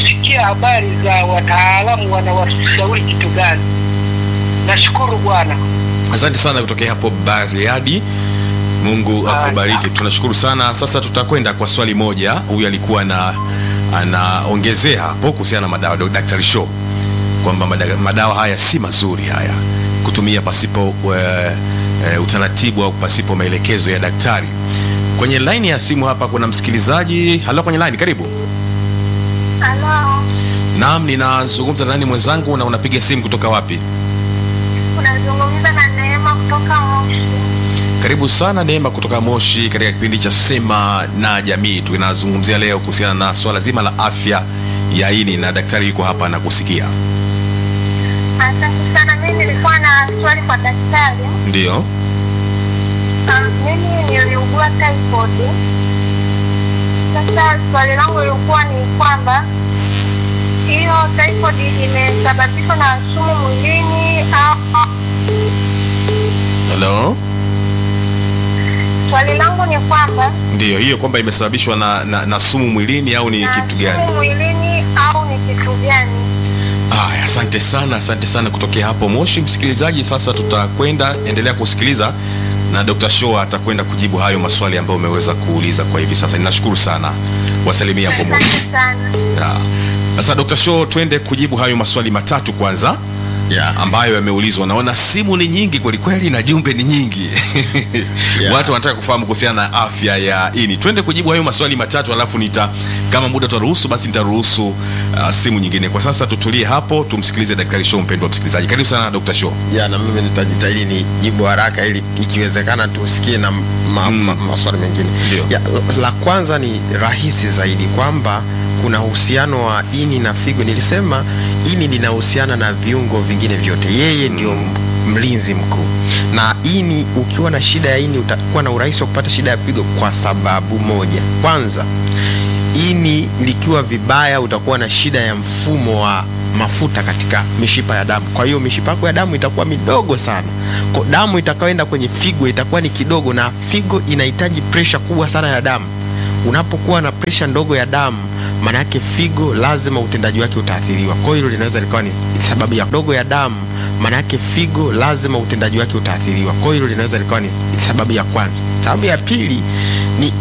kusikia habari za wataalamu wanawashauri kitu gani. Nashukuru Bwana. Asante sana kutokea hapo Bariadi. Mungu Haya. akubariki. Tunashukuru sana. Sasa tutakwenda kwa swali moja. Huyu alikuwa na anaongezea hapo kuhusiana na madawa Dr. Show kwamba mada- madawa haya si mazuri haya kutumia pasipo e, e, utaratibu au pasipo maelekezo ya daktari. Kwenye laini ya simu hapa kuna msikilizaji. Halo, kwenye laini, karibu. Halo, Naam, ninazungumza na nani mwenzangu, na unapiga simu kutoka wapi? unazungumza na Neema kutoka Moshi. Karibu sana Neema kutoka Moshi katika kipindi cha Sema na Jamii. Tunazungumzia leo kuhusiana na swala zima la afya ya ini na daktari yuko hapa na kusikia. Asante sana. Mimi nilikuwa na swali kwa daktari. Ndio. Um, mimi niliugua typhoid. Sasa swali langu lilikuwa ni kwamba hiyo typhoid imesababishwa na sumu mwilini au Hello. swali langu ni kwamba Ndio, hiyo kwamba imesababishwa na, na, na sumu mwilini au ni na kitu gani? sumu mwilini au ni kitu gani? Aya, asante sana, asante sana kutokea hapo Moshi. Msikilizaji, sasa tutakwenda endelea kusikiliza na Dr. Show atakwenda kujibu hayo maswali ambayo umeweza kuuliza kwa hivi sasa. Ninashukuru sana, wasalimia hapo Moshi. Asante sana. Ya. Sasa Dr. Show, twende kujibu hayo maswali matatu kwanza Yeah. ambayo yameulizwa. Naona simu ni nyingi kwelikweli na jumbe ni nyingi Yeah. watu wanataka kufahamu kuhusiana na afya ya ini. Twende kujibu hayo maswali matatu, alafu nita kama muda utaruhusu, basi nitaruhusu uh, simu nyingine. Kwa sasa tutulie hapo, tumsikilize Daktari Show. Mpendwa msikilizaji, karibu sana Dr. Show. ya na mimi nitajitahidi ni jibu haraka ili ikiwezekana tusikie na ma, ma, maswali mengine Ndio. ya, la kwanza ni rahisi zaidi kwamba kuna uhusiano wa ini na figo nilisema ini linahusiana na viungo vingine vyote yeye ndio mlinzi mkuu na ini ukiwa na shida ya ini utakuwa na urahisi wa kupata shida ya figo kwa sababu moja kwanza ini likiwa vibaya utakuwa na shida ya mfumo wa mafuta katika mishipa ya damu kwa hiyo mishipa yako ya damu itakuwa midogo sana kwa damu itakayoenda kwenye figo itakuwa ni kidogo na figo inahitaji presha kubwa sana ya damu unapokuwa na presha ndogo ya damu maana yake figo lazima utendaji wake utaathiriwa kwa hiyo hilo linaweza likawa ni sababu ya ndogo ya damu maana yake figo lazima utendaji wake utaathiriwa kwa hiyo hilo linaweza likawa ni sababu ya kwanza sababu ya pili ni